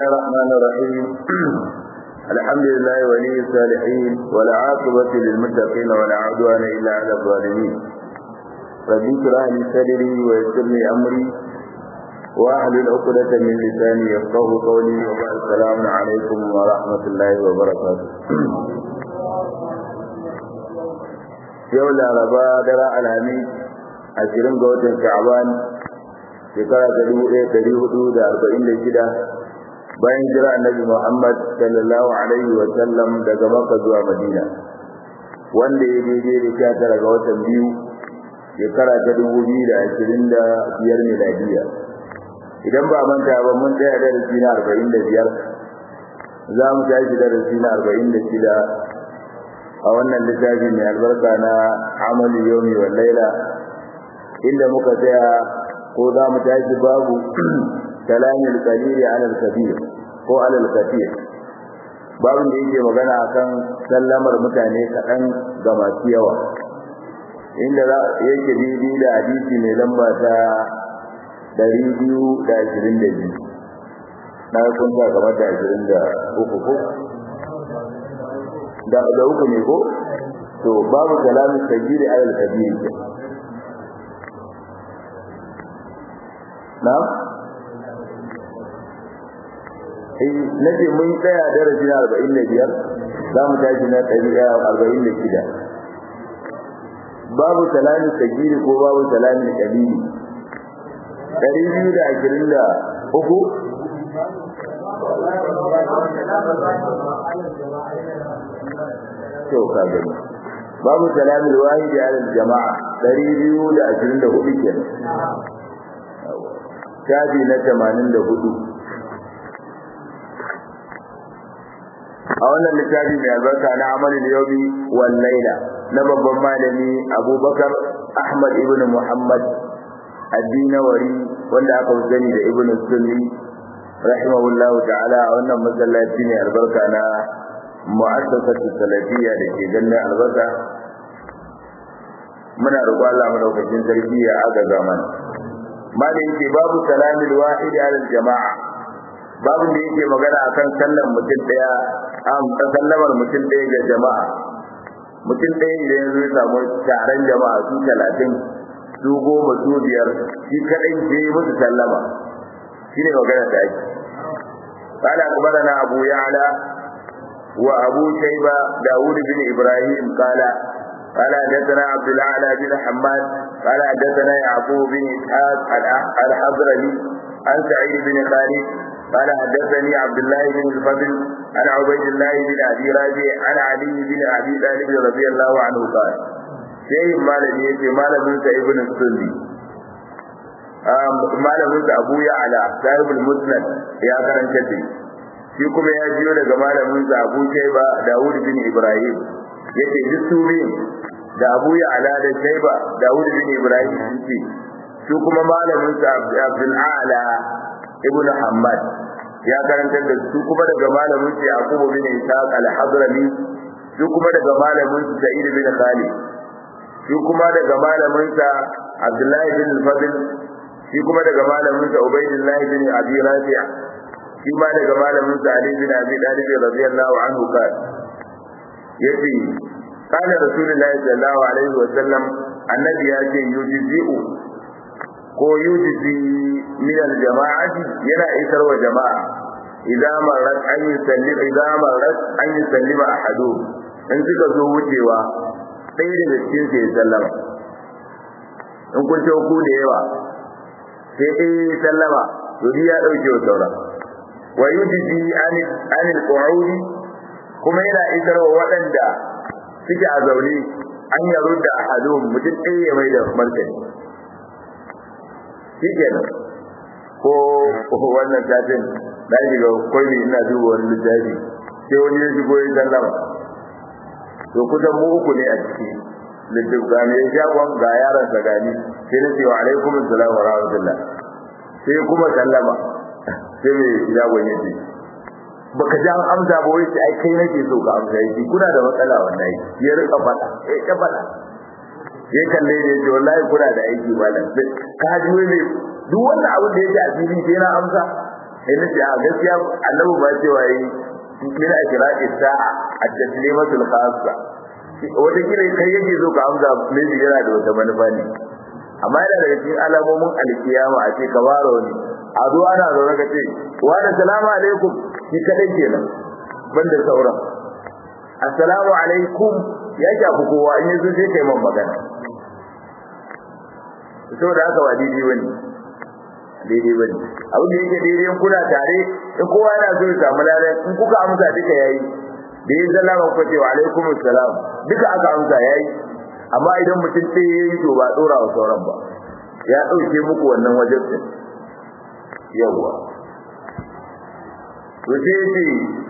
الرحمن الرحيم الحمد لله ولي الصالحين والعاقبة للمتقين ولا عدوان إلا على الظالمين رب اشرح لي صدري ويسر لي أمري واحلل عقدة من لساني يفقه قولي وبعد السلام عليكم ورحمة الله وبركاته yau laraba dara alhami ashirin ga watan sha'ban shekara ta dubu ɗaya ɗari hudu da arba'in da shida bayan jira annabi muhammad sallallahu alaihi wa sallam daga maka zuwa madina wanda ya daidai da sha tara ga watan biyu shekara ta dubu biyu da ashirin da biyar miladiya idan ba manta ba mun tsaya darasi na arba'in da biyar za mu tashi darasi na arba'in da shida a wannan littafi mai albarka na amalu yomi wa laila inda muka tsaya ko za mu tashi babu kalamil qalili ala al-kabir ko ala al-kathir babin da yake magana akan sallamar mutane kaɗan ga masu yawa inda yake daidai da hadisi mai lamba ta ɗari biyu da ashirin da biyu na kun sa kamar da ashirin da uku ko da da uku ne ko to babu kalamin sagiri alal kabiri ke na eh nace mun tsaya darasi na 45 za mu tashi na 146 babu kalamin sagiri ko babu kalamin kabiri 223 to ka gani babu salamul wahidi ala jama'a 224 kenan shafi na 84 a wannan littafi mai albarka na amalin yawmi wal laila na babban malami abubakar ahmad ibn muhammad addinawari wanda aka sani da ibn sunni rahimahullahu ta'ala a wannan masallaci ne albarka na mu'assasatu salafiyya da ke ganin albarka muna roƙo Allah madaukakin sarki ya agaza mana malai yake babu salamil wahid ala jama'a babu da yake magana akan sallan mutum daya am sallamar mutum daya ga jama'a mutum daya idan ya zo samu taron jama'a su 30 su goma su biyar shi kadai ke musu sallama shine magana da ake قال أخبرنا أبو يعلى وأبو شيبة داود بن إبراهيم قال قال حدثنا عبد الأعلى بن حماد قال حدثنا يعقوب بن إسحاق الحضرمي عن سعيد بن خالد قال حدثني عبد الله بن الفضل عن عبيد الله بن أبي راجع عن علي بن أبي طالب رضي الله عنه قال شيء مالك يجي مالك بن ابن السني malamin sa Abu Ya'la sahibul Musnad ya karanta shi shi kuma ya jiyo daga malamin sa Abu Shayba Dawud bin Ibrahim yace duk da Abu Ya'la da Shayba Dawud bin Ibrahim yace su kuma malamin sa Abdul A'la ibn Muhammad ya karanta da su kuma daga malamin sa Yaqub bin Ishaq al-Hadrami su kuma daga malamin sa Sa'id bin Khalid shi kuma daga malamin sa Abdullah bin Fadl shi kuma daga malamin sa Ubaydullah bin Abi Rafi' shi ma daga malamin sa Ali bin Abi Talib radiyallahu anhu kan yace kana rasulullahi sallallahu alaihi wa sallam annabi ya ce yujizu ko yujizi min al-jama'ati yana isar wa jama'a idan marat an yusalli idan marat an yusallima ahadu in suka zo wucewa ɗaya daga cikin sai sallama in kun ce ku da yawa sai dai sallama to ya dauke wa saura wa yujzi anil anil qu'udi kuma yana isar wa waɗanda suke a zaune an yaro da ahadun mutum ɗaya ya mai da martani shikenan ko wannan satin na shiga kwai ina duba wani littafi sai wani ya shigo ya sallama to kusan mu uku ne a ciki littaf ga mai shagon ga yaron sa gani sai na ce wa alaikum assalam wa rahmatullah sai kuma sallama sai mai shagon ya ce baka ji an amsa ba wai ai kai nake so ka amsa yi kuna da matsala wallahi ya rika fada eh ka fada ya kalle ne ce wallahi kuna da aiki malam ka ji wai duk wannan abin da yake a fili sai na amsa sai na ce a gaskiya annabi ba cewa yi min akirati sa'a at-taslimatul khassa wata kira kai yake zo ka amsa ne yana da wata manufa ne amma yana daga cikin alamomin alkiyama a ce ka fara wani a zo ana zaune ka ce wa da salamu alaikum shi kadai kenan banda sauran assalamu alaikum ya shafi kowa in yanzu sai kai man magana saboda haka ba daidai bane daidai bane abin da yake daidai in kuna tare in kowa yana so ya samu ladan in kuka amsa duka yayi da yin sallama ku ce wa alaikum assalam duka aka amsa yayi amma idan mutum sai yayi to ba dora wa sauran ba ya dauke muku wannan wajen din yawa to sai yace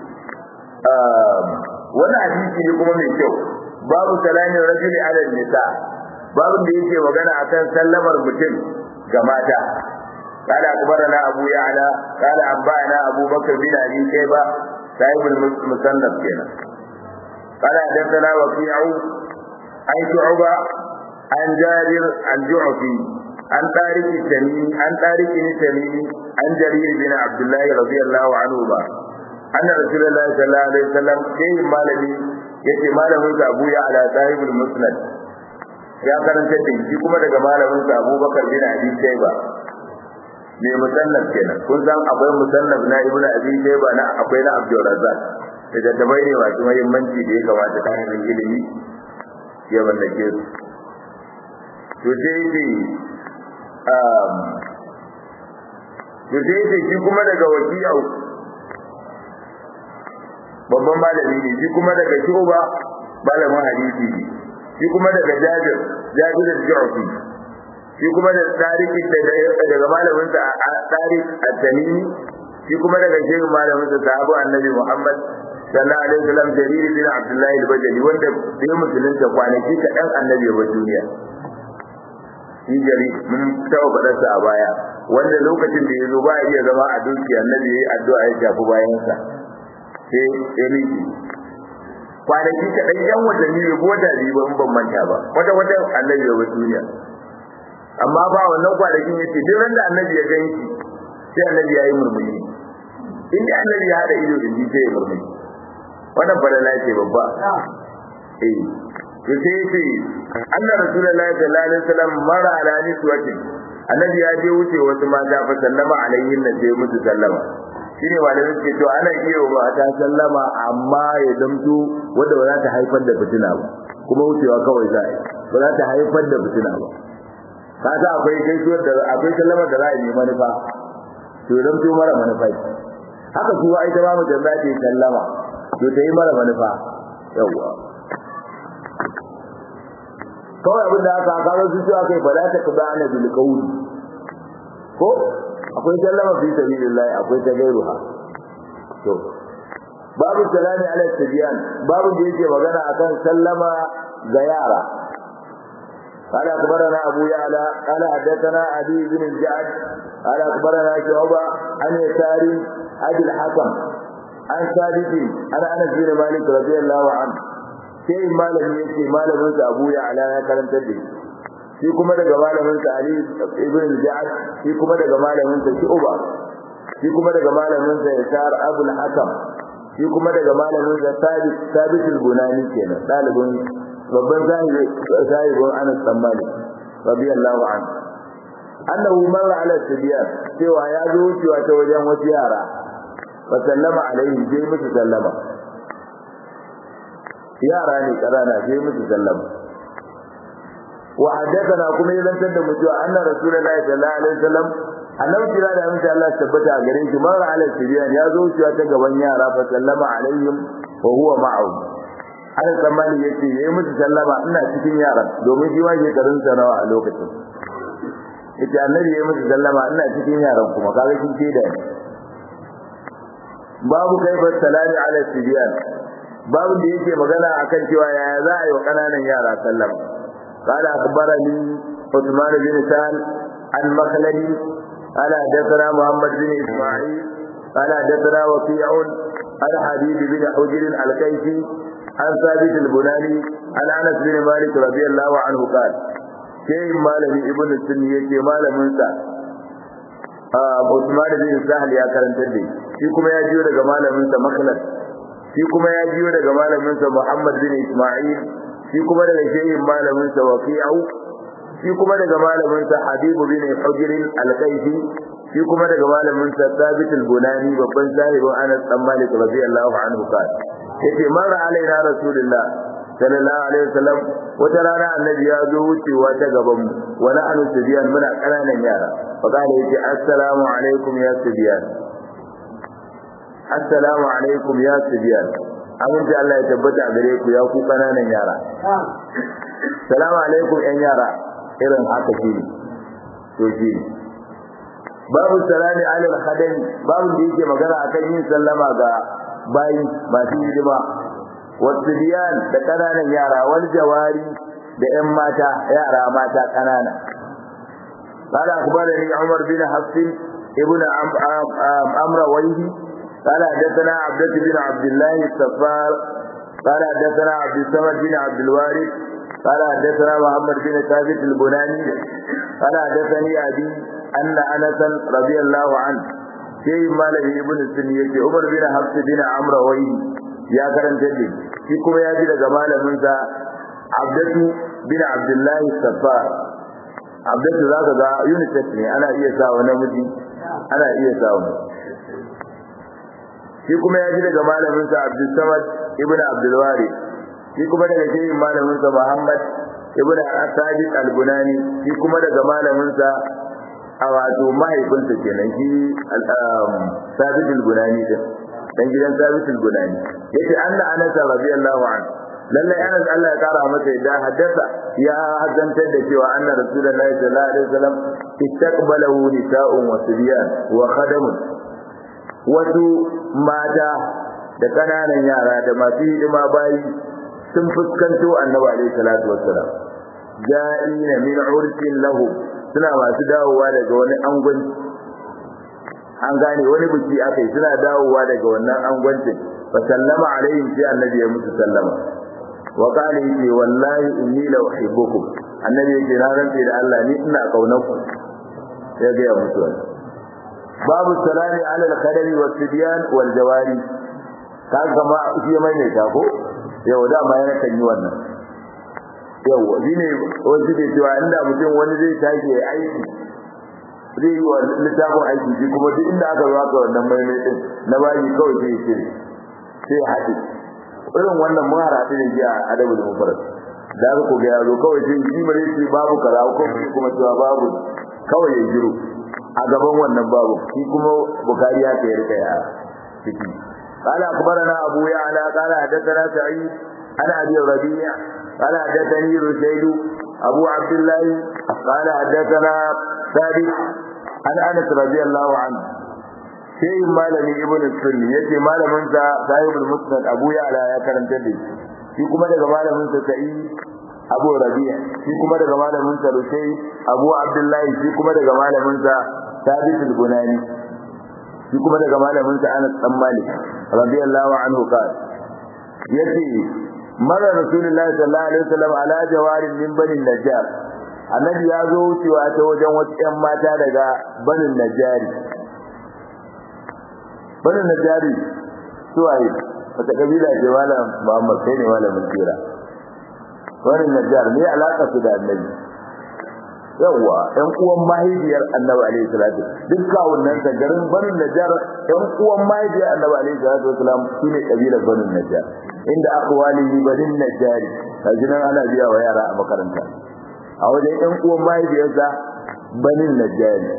wani hadisi ne kuma mai kyau babu salamin rajuli ala nisa babu da yake magana akan sallamar mutum ga mata قال أخبرنا أبو يعلى قال أنبأنا أبو بكر بن أبي شيبة صاحب المصنف كنا قال حدثنا وكيع عن شعبة عن جابر عن جعفي عن طارق التميمي عن طارق التميمي عن جرير بن عبد الله رضي الله عنهما أن رسول الله صلى الله عليه وسلم كيف مالني yace malamin sa Abu Ya'la sahibul Musnad ya karanta da shi kuma daga malamin sa Abu Bakar bin Abi Shayba mai musannaf kenan kun san akwai musannaf na Ibn Abi Shayba na akwai na Abdul Razzaq daga tabai ne masu muhimmanci da ya kamata ta hanyar ilimi ya mallake su to sai ce to sai ce shi kuma daga wakiyau babban malami ne shi kuma daga shuba malamin hadisi ne shi kuma daga jabir jabir al-ju'fi shi kuma da tariq daga malamin sa tariq at-tamimi shi kuma daga shehu malamin sa sahabu annabi muhammad sallallahu alaihi wasallam jarir bin abdullah al-bajali wanda bai musulunta kwanaki kaɗan annabi ya bar duniya shi jari mun taɓa faɗarsa a baya wanda lokacin da ya zo ba iya zama a dukiya annabi ya yi addu'a ya shafi bayansa sai ya miki kwanaki kaɗan yan watanni bai gota biyu ba in ban manta ba wata wata annabi ya bar duniya amma ba wannan kwanakin yace duk ran da annabi ya gan shi sai annabi ya yi murmushi in da annabi ya haɗa ido da shi sai ya murmushi wannan falala ce babba eh to sai yace anna rasulullahi sallallahu alaihi wasallam mara ala niswatin annabi ya je wuce wasu mata fa sallama alaihin na sai musu sallama shine malamin ke to ana iya wa ta sallama amma ya zamto wanda ba za ta haifar da fitina ba kuma wucewa kawai za a yi ba za ta haifar da fitina ba kaga akwai gaisuwar da akwai sallamar da za a yi manufa to ya zamto mara manufa haka kuwa ita ba mu jannah ce sallama to ta yi mara manufa yawwa kawai abin da aka kawo su cewa kai ba za ta kuda ana bil qawli ko akwai sallama fi sabilillah akwai ta gairuha to babu salami ala tibiyan babu da yake magana akan sallama ga yara قال أخبرنا أبو يعلى قال حدثنا علي بن الجعد قال أخبرنا شعبة عن يسار أبي الحكم عن ثابت عن أنس بن مالك رضي الله عنه sai malamin yake malamin sa Abu Ya'la ya karanta da shi shi kuma daga malamin sa Ali ibn al-Ja'd shi kuma daga malamin sa Shu'ba shi kuma daga malamin sa Yasar Abu al-Hakam shi kuma daga malamin sa Thabit Thabit al-Bunani kenan dalibin babban sahibi sahibin Anas bin Malik radiyallahu anhu annahu marra ala sibyan cewa ya zo wucewa ta wajen wasu yara fa sallama alaihi sai musu sallama yara ne karana sai musu sallama wa haddathana kuma ya zantar da mutuwa anna rasulullahi sallallahu alaihi wasallam annabi kira da amince Allah tabbata gare shi mara ala siriyan ya zo shi ta gaban yara fa sallama alaihim wa huwa ma'ahu an tsammani yace yayi musu sallama ina cikin yaran domin shi ma shekarun sa nawa a lokacin yace annabi yayi musu sallama ina cikin yaran kuma kaga shi ke da babu kaifa salami ala siriyan babu da yake magana akan cewa yaya za a yi wa kananan yara sallama قال أخبرني عثمان بن سهل عن مخلدي قال حدثنا محمد بن إسماعيل قال حدثنا وكيع عن حبيب بن حجر الكيسي عن ثابت البناني عن أنس بن مالك رضي الله عنه قال شيء مالك ابن السنية مال منسى Usman bin Sahal ya karantar da shi kuma ya jiyo daga malamin sa Makhlad shi kuma ya jiyo daga malamin sa Muhammad bin Isma'il shi kuma daga shehin malamin sa Waqi'u shi kuma daga malamin sa Habib bin Hujr al-Kaifi shi kuma daga malamin sa Thabit al-Bunani babban sahibin Anas dan Malik radiyallahu anhu ka yace mara alaina rasulullah sallallahu alaihi wasallam wata rana annabi ya zo wucewa ta gaban mu wala anu sibiyan muna kananan yara fa kana yace assalamu alaikum ya sibiyan assalamu alaikum ya sibiyan aminci Allah ya tabbata a gare ku ya ku kananan yara salamu alaikum yan yara irin haka shi to shi babu salami alal khadami babu da yake magana akan yin sallama ga bayi masu hidima wasu biyan da kananan yara wal jawari da yan mata yara mata kanana قال أخبرني عمر بن حفص ابن عمرو ويهي قال حدثنا عبدة بن عبد الله السفار قال حدثنا عبد الصمد بن عبد الوارث قال حدثنا محمد بن ثابت البناني قال حدثني أبي أن أنسا رضي الله عنه شيء ماله ابن السنية عمر بن حفص بن عمرو ويهي يا كرم جدي في كما يجي لك ماله عبدة بن عبد الله السفار abdatu za ka ga unisex ne ana iya sa wa namiji ana iya sa wa shi kuma ya ji daga malamin sa Abdul Samad ibn Abdul Wari shi kuma daga shehin malamin sa Muhammad ibn Asadi al-Bunani shi kuma daga malamin sa a wato mahaifinsa kenan shi Sabit al-Bunani din dan gidan Sabit al-Bunani yace anna Anas radiyallahu anhu lallai Anas Allah ya kara masa yadda haddasa ya hazantar da cewa anna rasulullahi sallallahu alaihi wasallam istaqbalahu nisa'un wa sibyan wa khadamun wasu mata da kananan yara da masu hidima bayi sun fuskanto annabi alaihi salatu wassalam ja'ina min ursin lahu suna masu dawowa daga wani angon an gane wani biki akai suna dawowa daga wannan angwancin fa sallama alaihim sai annabi ya musu sallama wa qala yace wallahi inni la uhibbukum annabi yace na rantsi da Allah ni ina kaunar ku ya ga ya mutu babu salami ala al-khadari wa sibyan wal jawari kaga ma shi mai ne ta ko yau da ma yana kan yi wannan yau shine wasu da cewa inda mutum wani zai tashi aiki zai yi wa littafin aiki shi kuma duk inda aka zo aka wannan mai mai din na bayi kawai sai ya sai haɗe irin wannan mun haratu ne ji a adabu da mufarar da aka ko ga yaro kawai sai shi bare shi babu kaza ko kuma cewa babu kawai ya jiro a gaban wannan babu shi kuma bukari ya kai rika ya ciki قال أخبرنا أبو يعلى قال حدثنا سعيد عن أبي الربيع قال حدثني رشيد أبو عبد الله قال حدثنا ثابت عن أنس رضي الله عنه شيء malami ibn sunni yace malamin sa sahibul musnad abu ya'la ya karanta da shi kuma daga malamin sa sa'i abu rabi'a shi kuma daga malamin sa rushay abu abdullahi shi kuma daga malamin sa thabit al-bunani shi kuma daga malamin sa anas dan malik radiyallahu anhu qala yace mara rasulullahi sallallahu alaihi wasallam ala jawarin min bani najjar annabi ya zo wucewa ta wajen wasu ƴan mata daga banin najjari banin najjari suwaye wata kabila ce malam muhammad kai ne malamin tsira banin najjar ne alaka su da annabi yawwa ɗan uwan mahaifiyar annabi alaihi salatu duk kawunan ta garin banin najjar ɗan uwan mahaifiyar annabi alaihi salatu wasalam shine kabilar banin najjar inda akwalihi banin najjari kajinan ana biya wa yara a makaranta a wajen ƴan uwan mahaifiyarsa banin najjari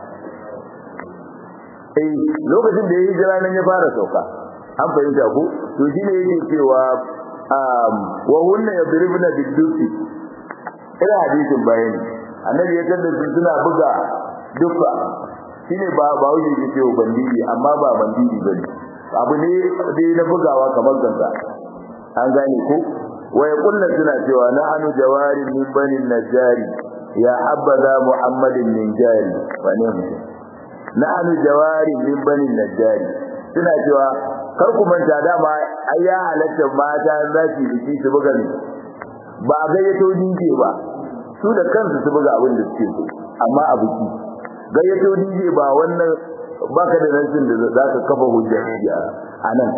eh lokacin da ya yi jira nan ya fara sauka an fahimta ku to shi ne yake cewa wa hunna yadribna bidusi ina hadisin bayani annabi ya tada su suna buga dukka shine ba ba wuce ke cewa bandiji amma ba bandiji bane abu ne dai na bugawa kamar ganga an gane ko wa yaqulna suna cewa na anu jawari min bani najari ya habbaza muhammadin min jari wane mutum na anu jawari min bani najari suna cewa kar ku manta dama ai ya halatta mata za su biki su buga ne ba a gayyato dinke ba su da kansu su buga abin da suke so amma a biki gayyato DJ ba wannan baka da nasin da za ka kafa hujja a nan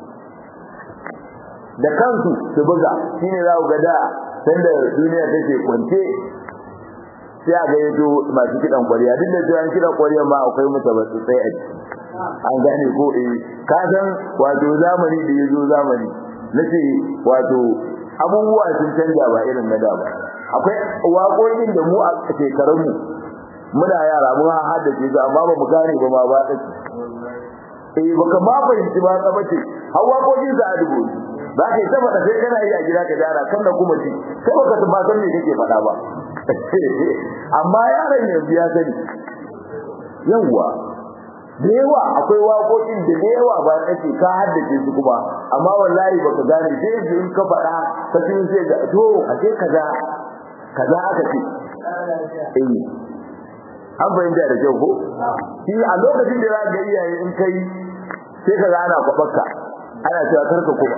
da kansu su buga shine za ku ga da sanda duniya take kwance sai a gayyato masu kidan kwariya duk da cewa kidan kwariya ma akwai mutabatsi sai a ciki an gane ko eh ka san wato zamani da yazo zamani nace wato abubuwa sun canja ba irin na da ba akwai waƙoƙin da mu a shekarun mu muna yara mun haddace su amma ba mu gane ba ma ba tsaki eh baka ma fahimci ba ka bace har waƙoƙin za a dubo za ka yi ta faɗa sai kana yi a gida ka gyara kan da kuma ci sai baka ba san me kake faɗa ba amma yaron yanzu ya sani yawwa da yawa akwai waƙoƙin da da yawa ba nake ka haddace su kuma amma wallahi baka gane sai yanzu in ka faɗa ka tun sai ga to a ce kaza kaza aka ce eh an fahimta da kyau ko shi a lokacin da za ga iyaye in kai sai ka gana kwabarka ana cewa karka kuma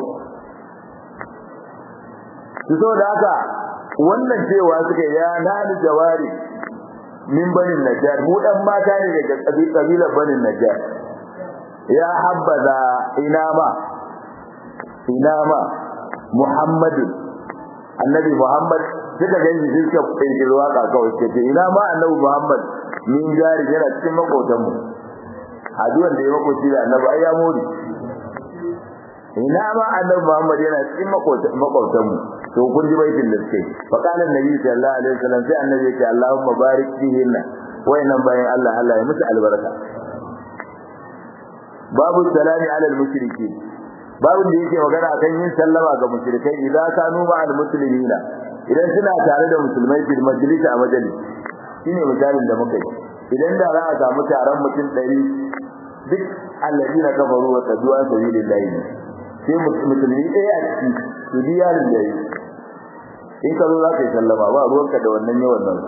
su so da haka wannan cewa suka ya nani jawari min banin najjar mu dan mata ne daga kabilar banin najjar ya habbaza ina ma ina ma muhammadin annabi muhammad suka ganji suka kirkiri waka kawai ce ina ma annabi muhammad min jari yana cikin makotan mu haduwan da ya makoci da annabi ai ya mori ina ma annabi muhammad yana cikin makotan mu to kun ji baitin da suke fa kana annabi sallallahu alaihi wasallam sai annabi ya ce Allahumma barik fihinna wayannan bayan Allah Allah ya musu albarka babu salami ala al-mushrikeen babu da yake magana akan yin sallama ga mushrikai idan kanu ma al-muslimina idan suna tare da musulmai fil majlis a majalis shine misalin da muka yi idan da za a samu taron mutum 100 duk alladina kafaru wa tadu an sabilillahi sai musulmi ɗaya a ciki su biya da yayi in ka zo za ka yi sallama ba ruwanka da wannan yawan nan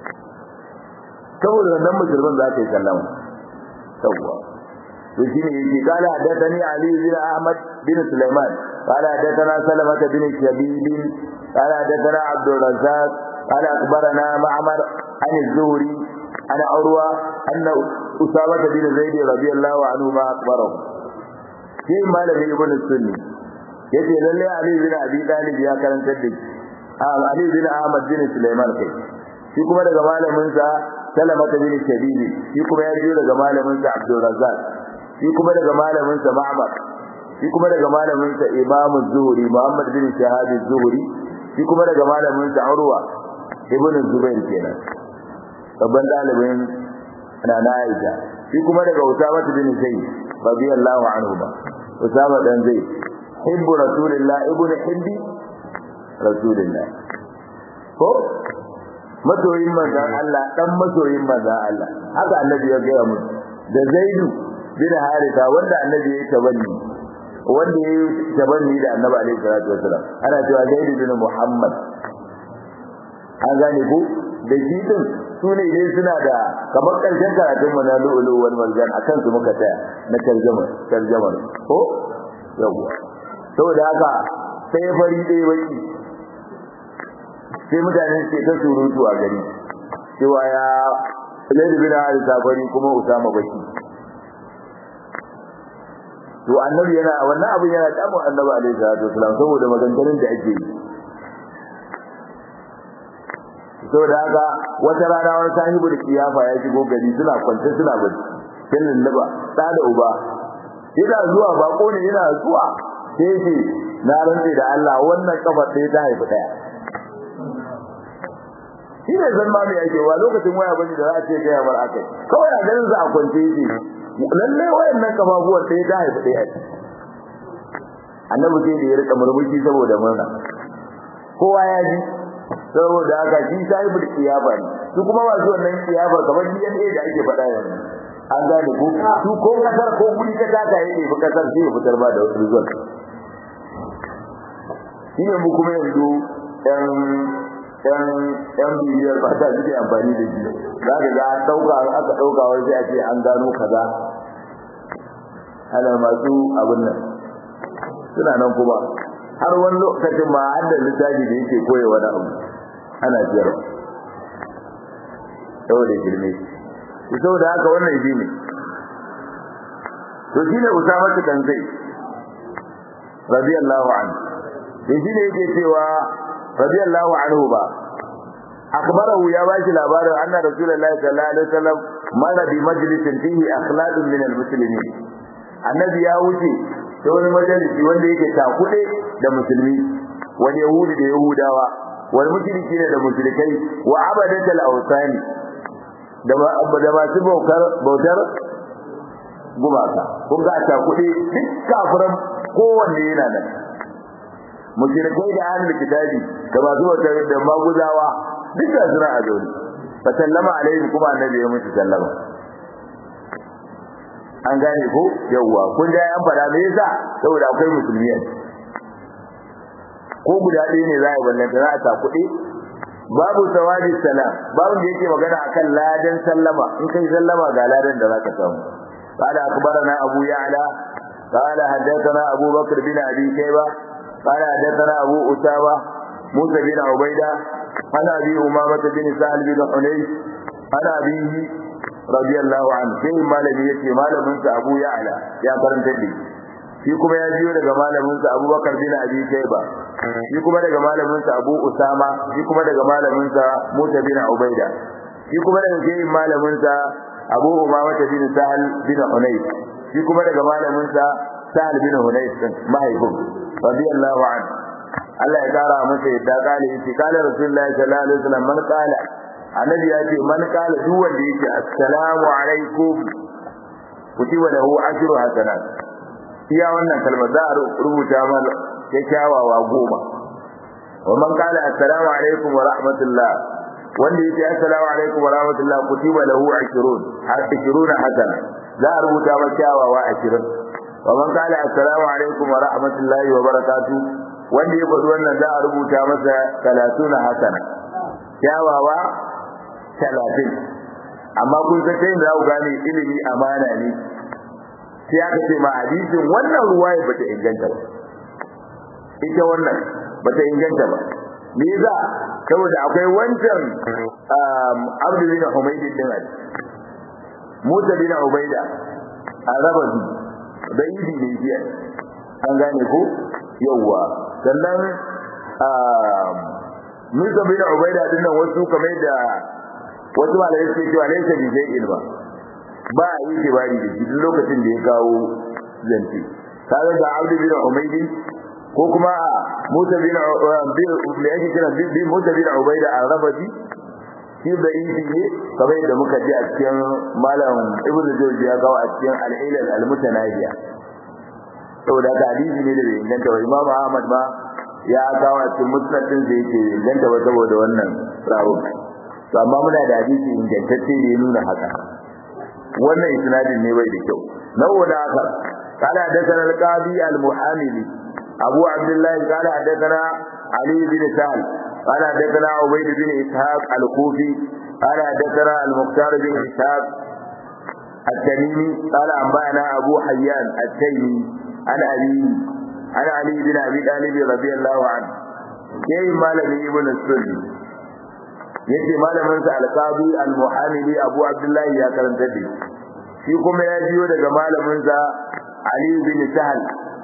saboda wannan musulman za ka yi sallama yawwa to shine yake kala hadathani ali bin ahmad bin sulaiman kala hadathana salamah bin shabib kala hadathana abdul razzaq kala akhbarana ma'mar an az-zuhri ana urwa anna usama bin zaid radiyallahu anhu ma akhbarahu sai malami ibn sunni yace lalle ali bin abi talib ya karantar da shi Ali bin Ahmad bin Sulaiman kai shi kuma daga malamin sa Salama bin Shabib shi kuma ya jiyo daga malamin sa Abdul Razzaq shi kuma daga malamin sa Ma'mar shi kuma daga malamin sa Imam Az-Zuhri Muhammad bin Shahab Az-Zuhri shi kuma daga malamin sa Urwa ibn Zubair kenan babban dalibin Nana Aisha shi kuma daga Usama bin Zayd radiyallahu anhu ba Usama dan Zayd hibbu rasulillah ibn hibbi rasulillah ko masoyin manzon Allah dan masoyin manzon Allah haka annabi ya gaya musu da Zaidu bin Haritha wanda annabi ya tabanni wanda ya tabanni da annabi alaihi salatu wasallam ana cewa Zaidu bin Muhammad an gane ko da shi din su ne dai suna da kamar karshen karatun mu na lu'ulu wal marjan akan su muka tsaya na tarjuma tarjuma ko yawa saboda haka sai fari dai baki sai mutane ke ta surutu a gari cewa ya Zaid bin Harisa fari kuma Usama baki to annabi yana wannan abin yana damun annabi alaihi salatu wasallam saboda maganganun da ake yi saboda haka wata rana wani sahibu da kiyafa ya shigo gari suna kwance suna bacci kin lallaba da da uba yana zuwa bako ne yana zuwa sai ce na rantsi da Allah wannan kafar sai ta haifi daya shi ne zan ma mai ake wa lokacin waya bane da za a ce ga ya bar akai kawai a ganin sa a kwance yake lalle wayannan kafafuwan sai ta haifi daya annabi sai da ya rika murmushi saboda murna kowa ya ji saboda haka shi sahibul kiyaba ne su kuma masu wannan kiyaba kamar DNA da ake faɗa yanzu an gane ko su ko kasar ko guri ka taka yake fi kasar sai ya fitar ba da wasu result shi ne mu kuma yanzu ɗan ɗan ɗan bibiyar ba ta suke amfani da shi za ka ga an ɗauka aka ɗauka wai sai a ce an gano kaza ana masu abin nan suna nan kuma har wani lokacin ma har da littafi da yake koya wani abu ana jiyarwa saboda girme saboda haka wannan shi ne to shine Usama dan Zaid radiyallahu anhu shi ne yake cewa radiyallahu anhu ba akbarahu ya bashi labarin anna rasulullahi sallallahu alaihi wasallam mara bi majlisin fihi akhlaqun min almuslimin annabi ya wuce ta wani majalisi wanda yake takude da musulmi wani yahudi da yahudawa wani mushriki ne da mushrikai wa abadatul awsani da da masu bautar bautar gumaka kun ga takude duk kafiran kowanne yana nan mushrikai da ahlul kitabi da masu bautar da maguzawa duka suna a zaune fa sallama alaihi kuma annabi ya mutu sallama an gane ko yawwa kun da an fada me yasa saboda akwai musulmi ko guda ɗaya ne za a yi wannan za a ta kuɗi babu sawadi salam babu da yake magana akan ladan sallama in kai sallama ga ladan da zaka samu قال أخبرنا أبو يعلى قال حدثنا أبو بكر بن أبي شيبة قال حدثنا أبو أسامة موسى بن عبيدة عن ابي امامه بن سهل بن حنيف عن ابيه رضي الله عنه sai malami yace malamin sa Abu Ya'la ya karanta da shi kuma ya jiyo daga malamin sa Abubakar bin Abi Shayba shi kuma daga malamin sa Abu Usama shi kuma daga malamin sa Musa bin Ubaida shi kuma daga sai malamin sa Abu Umama bin Sahal bin Hunayf shi kuma daga malamin sa Sahal bin Hunayf mahaifin radiyallahu anhu Allah ya kara masa yadda kale yace kala rasulullahi sallallahu alaihi wasallam man kala annabi ya ce man kala duk wanda yake assalamu alaikum kutiba lahu ajru hasanat iya wannan kalma za a rubuta mana kyakkyawawa goma wa man kala assalamu alaikum wa rahmatullah wanda yake assalamu alaikum wa rahmatullah kutiba lahu 20 har 20 hasana za a rubuta masa kyawawa 20 wa man kala assalamu alaikum wa rahmatullahi wa barakatuh wanda ya faɗi wannan za a rubuta masa talatuna hasana kyawawa talatin amma kun san sai za ku gane ilimi amana ne sai aka ce ma hadisin wannan ruwaya bata inganta ba ita wannan bata inganta ba me yasa saboda akwai wancan Abdu bin Humayd din ali Musa bin Ubaida arabazi da idi ne jiya an gane ko yawwa sannan Musa bin Ubaida din nan wasu kamar da wasu malai suke cewa laysa bi shay'in ba ba a yi tibari da shi duk lokacin da ya kawo zance kaga da Abd bin Umayd ko kuma Musa bin bin me yake kira bin Musa bin Ubaida al-Rabati shi da yi ne kamar da muka ji a cikin malam Ibn Jawzi ya kawo a cikin al-Ilal al-Mutanahiya saboda ka hadisi ne da bai inganta ba Imam Ahmad ba ya kawo a cikin musnadin da yake inganta ba saboda wannan rawun to amma muna da hadisi ingantacce da ya nuna haka wannan isnadin ne bai da kyau nawa da haka قال حدثنا القاضي المحاملي أبو عبد الله قال حدثنا علي بن سهل قال حدثنا عبيد بن إسحاق الكوفي قال حدثنا المختار بن إسحاق التميمي قال أنبأنا أبو حيان التيمي عن أبي عن علي بن أبي طالب رضي الله عنه كيف مالك ابن السني yace malamin sa alqabi almuhamili abu abdullahi ya karanta da shi kuma ya jiyo daga malamin sa ali bin sahal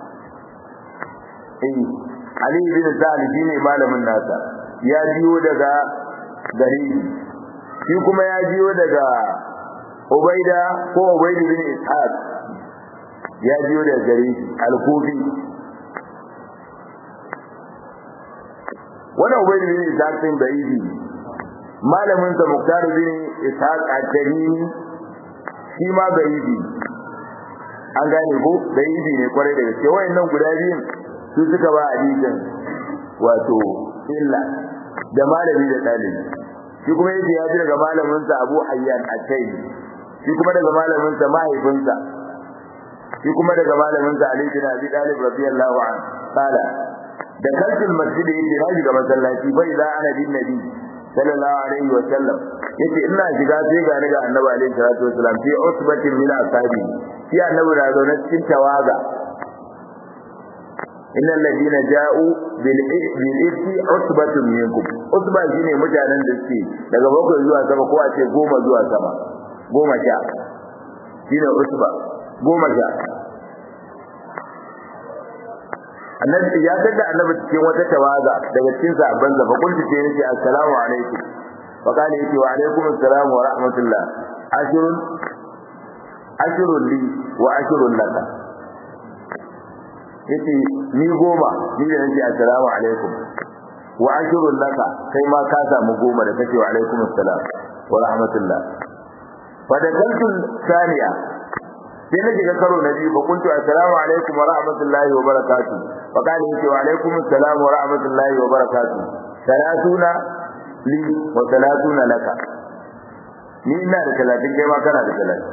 eh ali bin sahal shine malamin nasa ya jiyo daga gari shi kuma ya jiyo daga ubaida ko ubaid bin ishaq ya jiyo daga gari al-kufi wannan ubaid bin ishaq din da idi malamin sa Muktar bin Ishaq al-Tamimi shi ma gaibi an gane ko gaibi ne kwarai da gaske wayannan guda biyun su suka ba hadisin wato illa da malami da dalibi shi kuma yace ya ji daga malamin sa Abu Hayyan al-Taymi shi kuma daga malamin sa mahaifinsa shi kuma daga malamin sa Ali bin Abi Talib radiyallahu anhu qala da kalsul masjid yace na shiga masallaci bai za ana bin nabi sallallahu alaihi wa sallam yace ina shiga sai ga ni ga annabi alaihi salatu wasallam fi usbatin min ashabi shi annabi da zaune cikin tawaga innal ladina ja'u bil bil ifki usbatun minkum usba shine mutanen da suke daga bakwai zuwa sama ko a ce goma zuwa sama goma sha shine usba goma sha annabi ya tada annabi cikin wata tawaga daga cikin sahabban sa fa kunti ce yace assalamu alaikum fa kana yace wa alaikum assalam wa rahmatullah ashrun ashrun li wa ashrun laka yace ni goma ni da nace assalamu alaikum wa ashrun laka kai ma ka samu goma da kace wa alaikum assalam wa rahmatullah fa da kaltu thaniya sai na shiga karo na biyu fa kuntu assalamu alaikum wa rahmatullahi wa barakatuh fa kana yace wa alaikum assalam wa rahmatullahi wa barakatuh salatuna li wa salatuna laka ni ina da talatin kai ma kana da talatin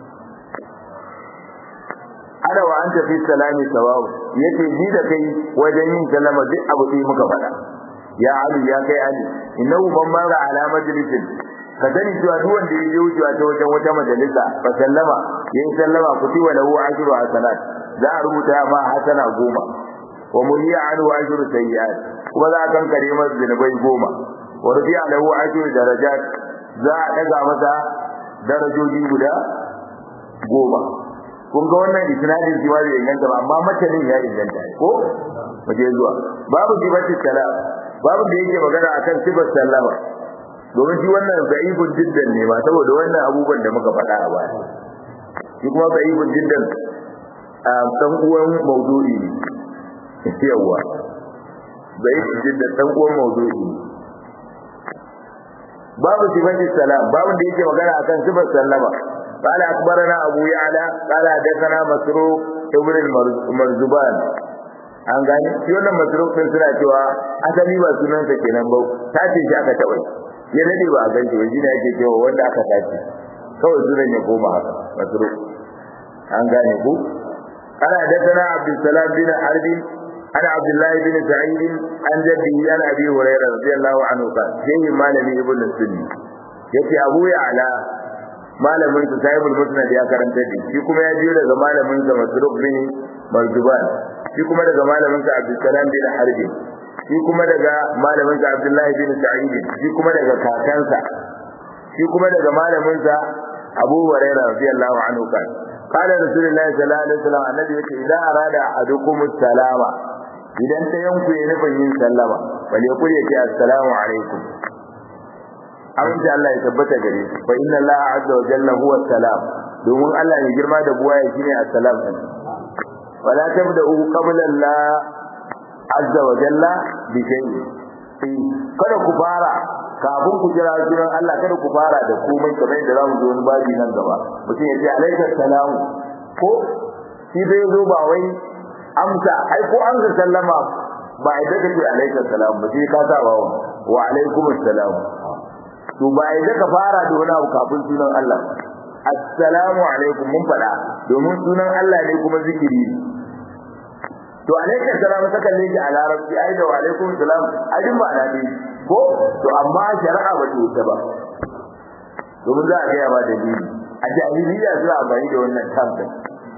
ana wa anta fi salami sawawu yace ni da kai wajen yin sallama duk abu sai muka faɗa ya ali ya kai ali innahu man mara ala majlisin ka sani cewa duk wanda ya je wucewa ta wajen wata majalisa fa sallama yayin sallama kutiwa lahu ashru hasanat za a rubuta ma hasana goma wa muliya anhu ashru sayyi'at kuma za a kankare masa zinubai goma wa rufi'a lahu ashru darajat za a daga masa darajoji guda goma kun ga wannan isnadin shi ma bai inganta ba amma matanin ya inganta ko waje zuwa babu sifati salam babu da yake magana akan sifar sallama domin shi wannan da'ibun jiddan ne ba saboda wannan abubuwan da muka faɗa a baya shi kuma da'ibun jiddan a dan uwan mawdu'i ne yawa da'ibun jiddan dan uwan mawdu'i ne babu sifati salam babu da yake magana akan sifar sallama قال أخبرنا أبو يعلى قال حدثنا مسروق ابن المرزبان an gani shi wannan masruf din suna cewa asali ba sunan sa kenan ba tace shi aka tabai ya dade ba a ganci ba shi ne yake cewa wanda aka tace kawai sunan ya koma haka masruf an gane ku ana hadathana abdussalam bin harb ana abdullah bin sa'id an jaddi an abi hurairah radiyallahu anhu qala sai malami ibnu sunni yace abu ya'la malamin sa sahibul musnad ya karanta da shi kuma ya biyo daga malamin sa masruq bin marjuban shi kuma daga malamin sa abdul salam bin harbi shi kuma daga malamin sa abdullahi bin sa'id shi kuma daga kakansa shi kuma daga malamin sa abu hurairah radiyallahu anhu kan qala rasulullahi sallallahu alaihi wasallam annabi yace idan arada ahadukum salama idan ta yanku ya nufin yin sallama bal yaqul yake assalamu alaikum amince Allah ya tabbata gare shi fa inna Allah azza wa jalla huwa salam domin Allah ne girma da buwaya shine assalam din wala tabda'u qabla Allah azza wa jalla bi shay'in kada ku fara kafin ku kira sunan Allah kada ku fara da komai kamar yadda zamu zo wani babi nan gaba mutum ya ce alaika salamu ko shi zai zo ba wai amsa ai ko an ga sallama ba ai daga ce alaika salamu ba sai ka sa ba wa alaikumus salam to ba ai daga fara da wani abu kafin sunan Allah assalamu alaikum mun faɗa domin sunan Allah ne kuma zikiri to alaikum salam saka ne a larabci ai da wa alaikum salam ai din ba na ne ko to amma shari'a ba ta wuce ba domin za a ga ba dalili a jahiliya suna amfani da wannan tambayi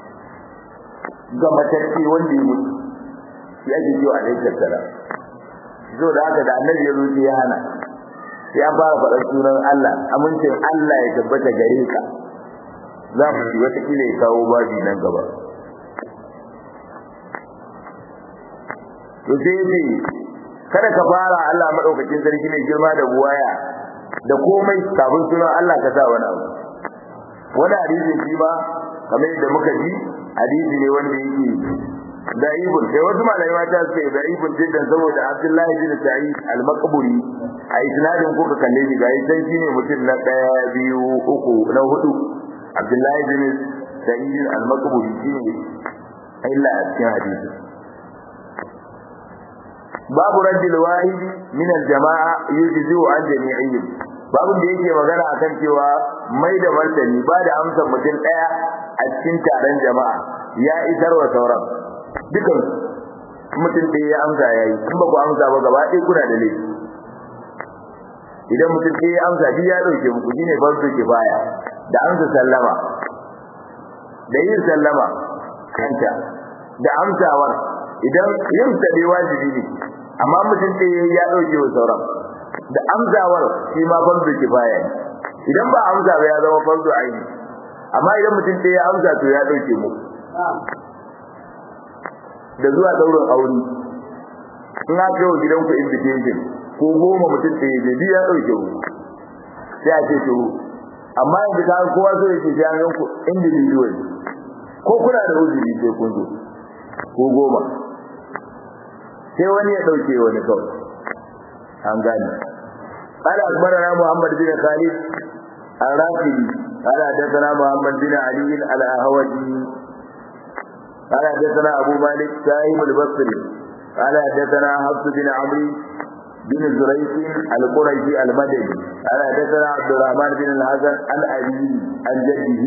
ga matacce wanda ya mutu shi ake cewa alaikum salam zo da haka da annabi ya zo ya hana ya fara faɗar sunan Allah amincin Allah ya tabbata gare ka za mu ci wata kila ya kawo babi nan gaba to sai ne kada ka fara Allah madaukakin sarki ne girma da buwaya da komai kafin sunan Allah ka sa wani abu wani hadisi shi ba kamar yadda muka ji hadisi ne wanda yake da'ibun sai wasu malamai mata suke da'ibun jiddan saboda Abdullahi bin Sa'id al-Maqburi a isnadin kuka kalle shi gayi sai shine mutum na daya biyu uku na hudu Abdullahi bin Sa'id al-Maqburi shine illa a cikin hadisi babu raddil wahidi min al-jama'a yujzi an jami'ihim babu da yake magana akan cewa mai da martani ba da amsar mutum daya a cikin taron jama'a ya isar wa sauran dukan mutum ɗaya ya amsa ya yi in ba ku amsa ba gaba ɗaya kuna da laifi idan mutum ɗaya ya amsa shi ya ɗauke muku shine farko ke baya da amsa sallama da yin sallama kanta da amsawar idan yin ta dai wajibi ne amma mutum ɗaya ya ɗauke wa sauran da amsawar shi ma farko ke baya idan ba amsa ba ya zama fardu aini amma idan mutum ɗaya ya amsa to ya ɗauke mu da zuwa ɗaurin aure in aka yi wa gidanku invitation ko goma mutum ɗaya je biyu ya ɗauke mu sai a ce to amma yanzu ka kowa so yake sai an yanku individual ko kuna da uzuri sai kun zo ko goma sai wani ya dauke wani kawai an gane قال أخبرنا محمد بن خالد الرافدي قال حدثنا محمد بن علي الأهوجي قال حدثنا أبو مالك سائم البصري قال حدثنا حفص بن عمرو بن زريق القرشي المدني قال حدثنا عبد الرحمن بن الحسن عن أبيه عن جده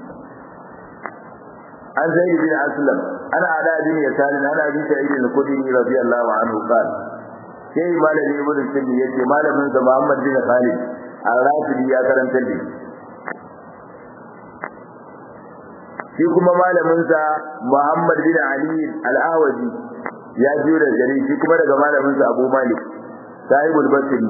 عن زيد بن أسلم عن علاء بن يسار عن أبي سعيد الخدري رضي الله عنه قال sai malami ibn sunni yace malamin sa Muhammad bin Khalid al-Rafidi ya karanta da shi kuma malamin sa Muhammad bin Ali al-Awaji ya jiyo da gari shi kuma daga malamin sa Abu Malik sahibul Basri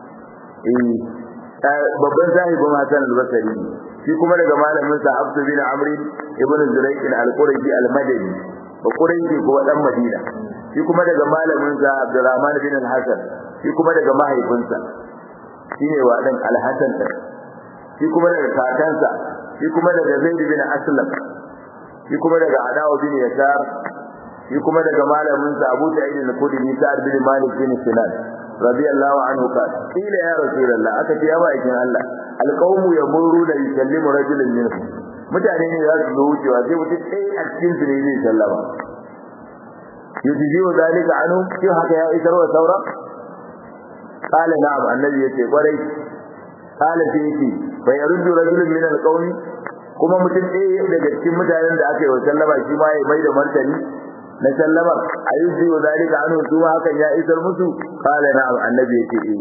eh babban sahibin Hassan al-Basri shi kuma daga malamin sa Abdul bin Amr ibn Zurayq al-Qurashi al-Madani ba Qurashi ko dan Madina shi kuma daga malamin sa Abdurrahman bin al-Hasan shi kuma daga mahaifinsa shine wa dan al-Hasan shi kuma daga kakansa shi kuma daga Zaid bin Aslam shi kuma daga Adawa bin Yasar shi kuma daga malamin sa Abu Sa'id al-Khudri Sa'ad bin Malik bin Sinan radiyallahu anhu qala qila ya rasulullah aka ce ya ba'ikin Allah alqawmu yamuru la yusallimu rajulun minhum mutane ne za su zo wucewa sai mutum ɗaya a cikin su ne zai sallama yujibu dalika anhu shi haka ya isar wa saura qala na'am annabi yace kwarai qala sai yace fa yaruddu rajulun min alqawmi kuma mutum ɗaya daga cikin mutanen da aka yi wa sallama shi ma ya mai da martani na sallama ayyuzi wa dalika anhu su ma hakan ya isar musu qala na'am annabi yace eh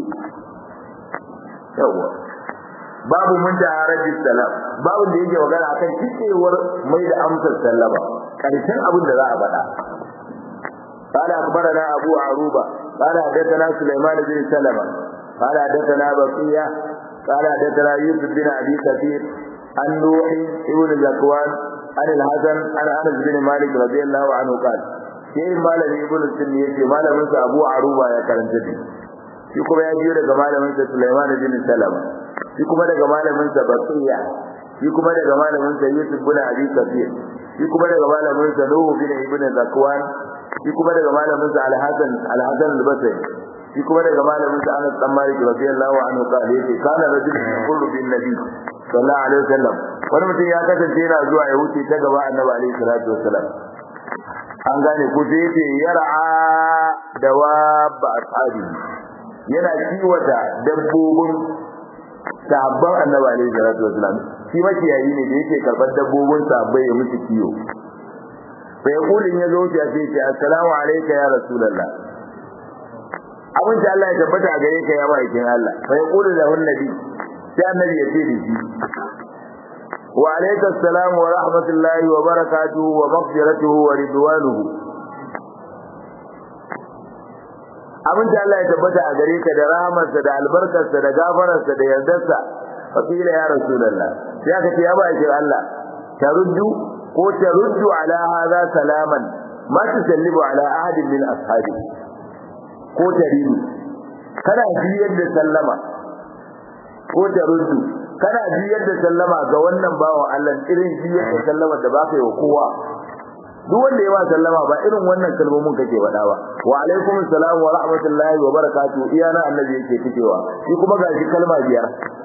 yawa babu mun da haraji salam babu da yake magana akan cikewar mai da amsar sallama karshen abin da za a faɗa قال أخبرنا أبو عروبة قال حدثنا سليمان بن سلمة قال حدثنا بقية قال حدثنا يوسف بن أبي كثير عن نوح بن زكوان عن الحسن عن أنس بن مالك رضي الله عنه قال sai malami ibn sunni yace malamin sa Abu Aruba ya karanta shi shi kuma ya jiyo daga malamin sa Sulaiman bin Salama shi kuma daga malamin sa Baqiya shi kuma daga malamin sa Yusuf bin Abi Kafir shi kuma daga malamin sa Nuh bin Ibn Zakwan shi kuma daga malamin sa Al-Hasan Al-Hasan al-Basri shi kuma daga malamin sa Anas bin Malik radiyallahu anhu qala yace kana rajulun yaqulu bin nabi sallallahu alaihi wasallam wani mutum ya kasance yana zuwa ya wuce ta gaba annabi alaihi salatu wasallam an gane ko sai yace yar'a dawab ashabi yana kiwata dabbobin sahabban annabi alaihi salatu wasallam shi makiyayi ne da yake karbar dabbobin sahabbai ya musu kiyo fa yaqulin ya zo ya ce ce assalamu alayka ya rasulullah abin da Allah ya tabbata a gare ka ya bakin Allah fa yaqulu lahu annabi sai annabi ya ce da shi wa alayka assalam wa rahmatullahi wa barakatuhu wa maghfiratuhu wa ridwanuhu abin da Allah ya tabbata a gare ka da rahamarsa da albarkarsa da gafararsa da yardarsa fa kila ya rasulullah sai aka ce ya bakin Allah taruddu ko taruddu ala hadha salaman ma tusallimu ala ahadin min ashabi ko taridu kana biyar da sallama ko taruddu kana biyar da sallama ga wannan bawan Allah irin biyar da sallama da baka yi wa kowa duk wanda ya ba sallama ba irin wannan kalmomin kake faɗa ba wa alaikum assalam wa rahmatullahi wa barakatuh iyana annabi yake fitewa shi kuma gashi kalma biyar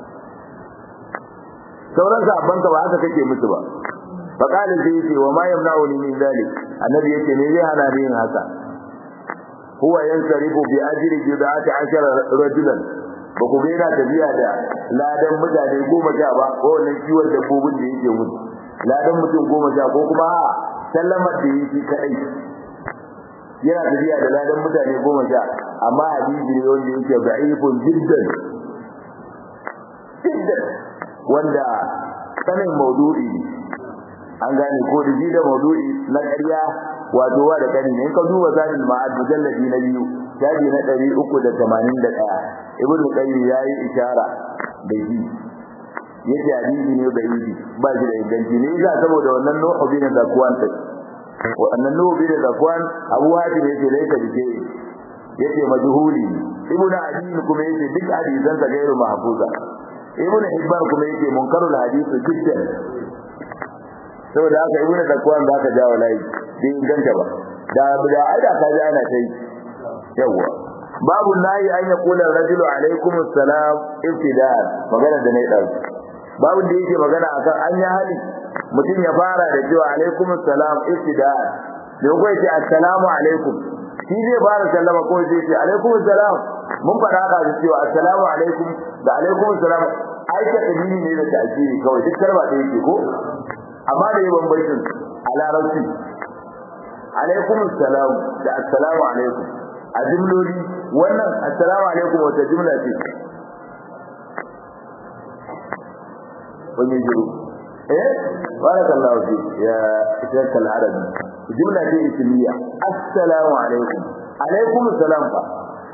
sauran sabban ka ba haka kake musu ba faqala sai yace wa ma yamna'uni min zalik annabi yace ne zai hana ni yin haka huwa yansarifu bi ajri judati ashara rajulan ba ku gaina tafiya da ladan mutane goma sha ba ko wannan kiwon dabbobin da yake mutu ladan mutum goma sha ko kuma a sallamar da yake kadai yana tafiya da ladan mutane goma sha amma hadisi ne wanda yake da'ifun jiddan jiddan wanda sanin maudu'i an gane ko da ji da maudu'i na ƙarya wato wa da kani ne in ka duba zanin ma'ad mujalladi na biyu shafi na ɗari uku da tamanin da ɗaya ibnu qayyim ya yi ishara da shi yake hadisi ne da yi ba shi da inganci ne yasa saboda wannan nuhu bin zakwan sai wannan nuhu bin zakwan abu hatim yake da yake dike yake majhuli ibnu adin kuma yake duk hadisan sa gairu mahfuza ibnu hibban kuma yake munkarul hadisi jiddan saboda haka ibnu zakwan zaka jawo layi bai inganta ba da da aida ka ji ana tai yawa babu nayi an ya kula rajulu alaikum assalam ibtida'an magana da nayi dauki babu da yake magana akan an ya hali mutum ya fara da cewa alaikum assalam ibtida'an da ko yace assalamu alaikum shi zai fara sallama ko zai ce alaikum assalam mun fara ka da cewa assalamu alaikum da alaikum assalam ai ta dalili ne da ta'kiri kawai duk karba da yake ko amma da yawan baitin a larabci alaikum assalam da assalamu alaikum a jimloli wannan assalamu alaikum wata jimla ce wani jiru eh barakallahu fi ya shekka al-arabi jimla ce ismiya assalamu alaikum alaikum assalam fa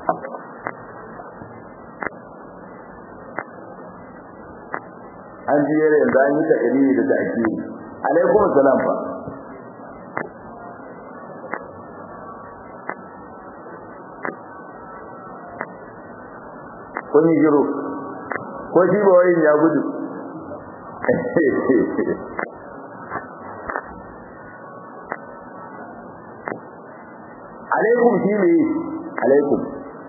an ji yare yanzu an yi takari da ta'kiri alaikum assalam fa kun yi shiru ko shi ba wayin ya gudu alaikum shi ne alaikum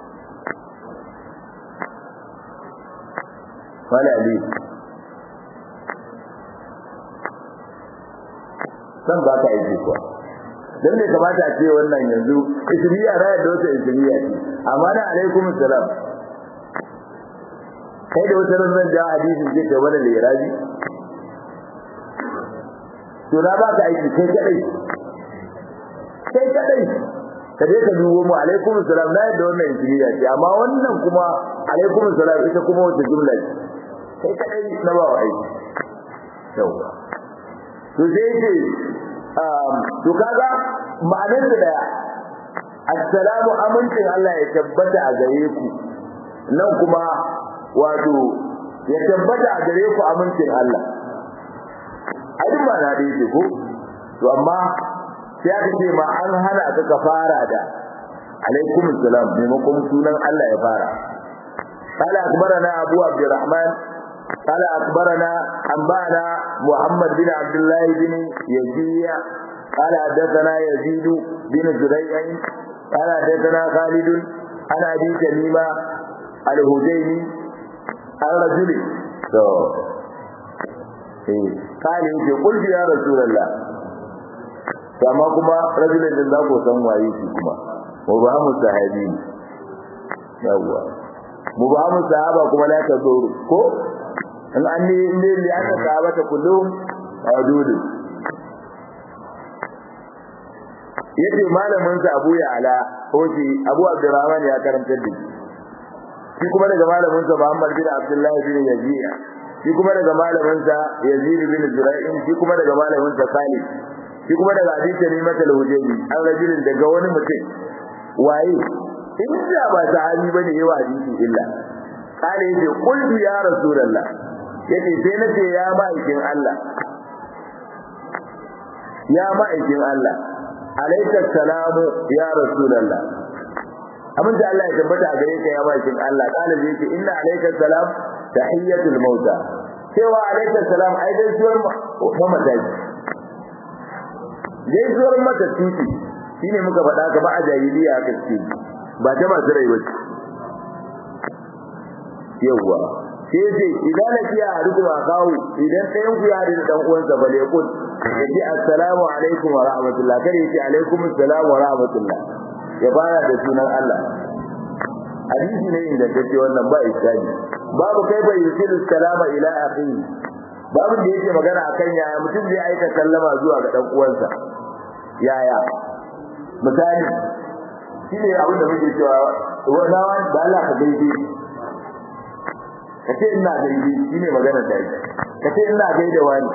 wala ali san ba ka aiki kuwa dan bai kamata a ce wannan yanzu ismiya rayar da wata ismiya ce amma na alaikum salam kai da wata ran ja hadisi ce ga wani liraji to na ba ka aiki kai kadai kai kadai ka je ka dubo mu alaikum salam na yadda wannan injiniya ce amma wannan kuma alaikum salam ita kuma wata jumla ce kai kadai na ba wa aiki yawa to sai ce to kaga ma'anar da daya assalamu amincin Allah ya tabbata a gare ku nan kuma wato ya tabbata a gare ku amincin Allah a duk ba na dai ko to amma sai aka ce ma an hana ka ka fara da alaikum salam maimakon sunan Allah ya fara قال أخبرنا أبو عبد الرحمن قال أخبرنا أنبانا محمد بن عبد الله بن يزيد قال حدثنا يزيد بن زريع قال حدثنا خالد عن أبي تميمة الهذيلي الرجل to eh kale yake kulli ya rasulullah amma kuma rajulin da za ku san waye shi kuma mubahamu sahabi yawa mubahamu sahaba kuma la ta zuru ko in an ne ne li aka sahaba ta kullum adudu yace malamin sa Abu Ya'la ko shi Abu Abdurrahman ya karanta da shi shi kuma daga malamin sa Muhammad bin Abdullah bin Yazid shi kuma daga malamin sa Yazid bin Zura'in shi kuma daga malamin sa Salih shi kuma daga Abi Tamimat al-Hujaybi an rajulin daga wani mutum waye in da ba sahabi bane yawa hadisi illa kale yace qultu ya rasulullah yace sai nace ya ma'aikin Allah ya ma'aikin Allah alaika salamu ya rasulullah abin da Allah ya tabbata a gare ka ya bakin Allah kana zai ce inna alayka salam tahiyatul mauta cewa alayka salam ai dai suwar mamata ce dai suwar mata titi shine muka faɗa ka ba a jahiliya ka ce ba ta masu rai bace yawwa sai ce idan na kiya a rukuma kawo idan ɗayan ku ya da dan uwansa bale kun yace assalamu alaikum wa rahmatullah kare yace alaikum assalam wa rahmatullah ya fara da sunan Allah hadisi ne inda take wannan ba iskani babu kai bai yusilu salama ila akhi babu da yake magana akan yaya mutum zai aika sallama zuwa ga dan uwansa yaya misali shine abin da muke cewa wannan da Allah ka daidai kace ina daidai shine magana da yake kace ina gaida wani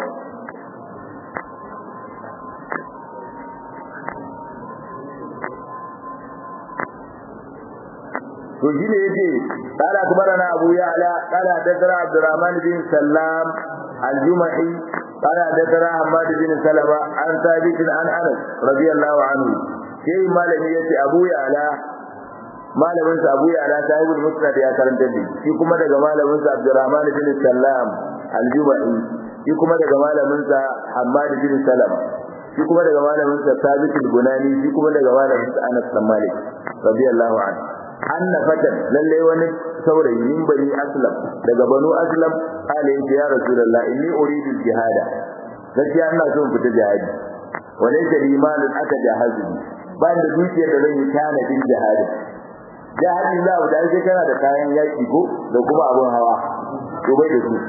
to shi ne yace qala akbarana abu ya'la qala hadathana abdurrahman bin sallam al-jumahi qala hadathana hamad bin salama an thabit an anas radiyallahu anhu sai malami yace abu ya'la malamin sa abu ya'la sahibul musnad ya karanta da shi kuma daga malamin sa abdurrahman bin sallam al-jumahi shi kuma daga malamin sa hamad bin salama shi kuma daga malamin sa thabit al-bunani shi kuma daga malamin sa anas bin malik radiyallahu anhu anna fatan lalle wani saurayi min bani aslam daga banu aslam kale yace ya rasulullah inni uridu jihada gaskiya ina so in fita jihadi wala yake limanin aka jahazi ba da dukiyar da zan yi tanadin jihadi jihadi za mu dai kana da kayan yaki ko da kuma abun hawa to bai da su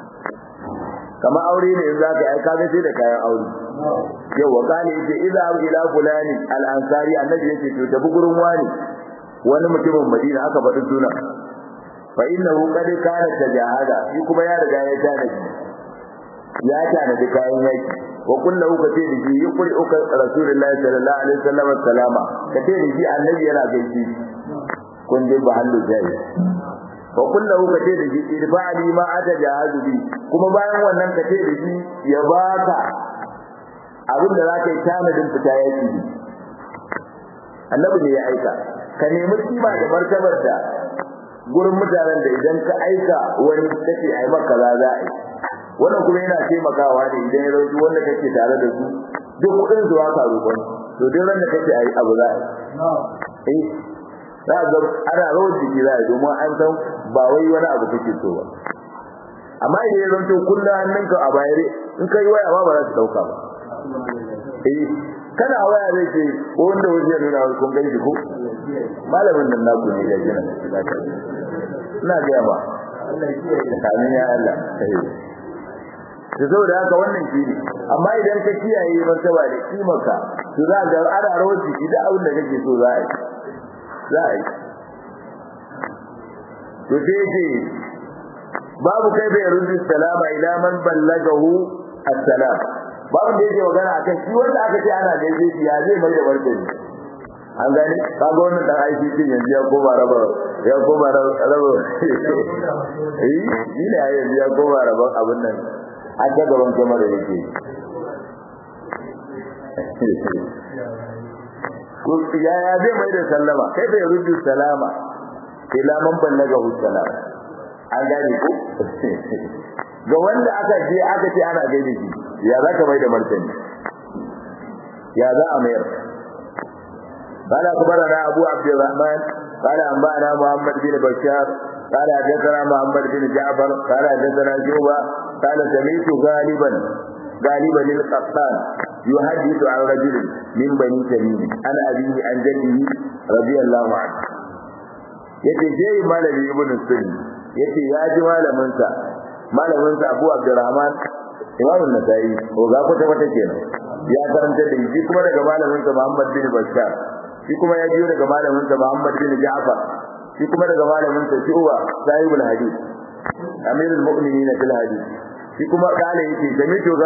kamar aure ne in za ka yi kaga sai da kayan aure yau wa kale yace idza ila fulani al-ansari annabi yace to tafi gurin wani wani mutumin Madina aka faɗi suna fa innahu qad kana tajahada shi kuma ya riga ya tanadi ya tanadi kayan yaki wa kullu ka ce da shi yukuri uka rasulullahi sallallahu alaihi wasallam salama ka ce da shi annabi yana gaishe kun dai ba hallu jari wa kullu ka ce da shi irfa'ali ma atajahadu bi kuma bayan wannan ka ce da shi ya baka abin da zaka yi tanadin fita yaki annabi ne ya aika ka nemi kima da martabar da gurin mutanen da idan ka aika wani kace ai maka za za a yi wannan kuma yana taimakawa ne idan ya rauki wanda kake tare da su duk kudin zuwa ka roƙon to duk ran da kake ai abu za a yi eh za ga ana rawar jiki za a yi domin an san ba wai wani abu kake so ba amma idan ya zanto kullum hannunka a bayare in ka yi waya ma ba za su dauka ba eh kana waya zai ce ko wanda wajen ya nuna kun gani ko malamin nan naku ne ya gina ina ga ba amin ya Allah da saboda haka wannan shi ne amma idan ka kiyaye martaba da kimarka to za ga ana rawar jiki da abin da kake so za a yi za a yi to sai ce babu kai bai rubu salama ila man ballagahu assalam babu da yake magana akan shi wanda aka ce ana gaishe shi ya zai mai da martani an gani kaga wannan dan aiki din yanzu ya koma raba ya koma raba eh shi ne yanzu ya koma raba abin nan a ta gaban kamar yake ko ya ya zai mai da sallama kai bai rubu salama ila man ballagahu salam an gane ko ga wanda aka je aka ce ana gaida shi ya za ka mai da martani ya za a mayar قال أخبرنا أبو عبد الرحمن قال أنبأنا محمد بن بشار قال حدثنا محمد بن جعفر قال حدثنا شعبة قال سمعت غالبا غالبا للقطان يحدث عن رجل من بني تميم عن أبيه عن جده رضي الله عنه yace shehi malami ibn sunni yace ya ji malamin sa malamin sa Abu Abdurrahman Imam An-Nasa'i ko ga kwata kwata kenan ya karanta da shi kuma daga malamin sa Muhammad bin Bashar shi kuma ya biyo daga malamin sa Muhammad bin Ja'far shi kuma daga malamin sa Shu'ba sahibul hadith amirul mu'minin fil hadith shi kuma kale yake jami'u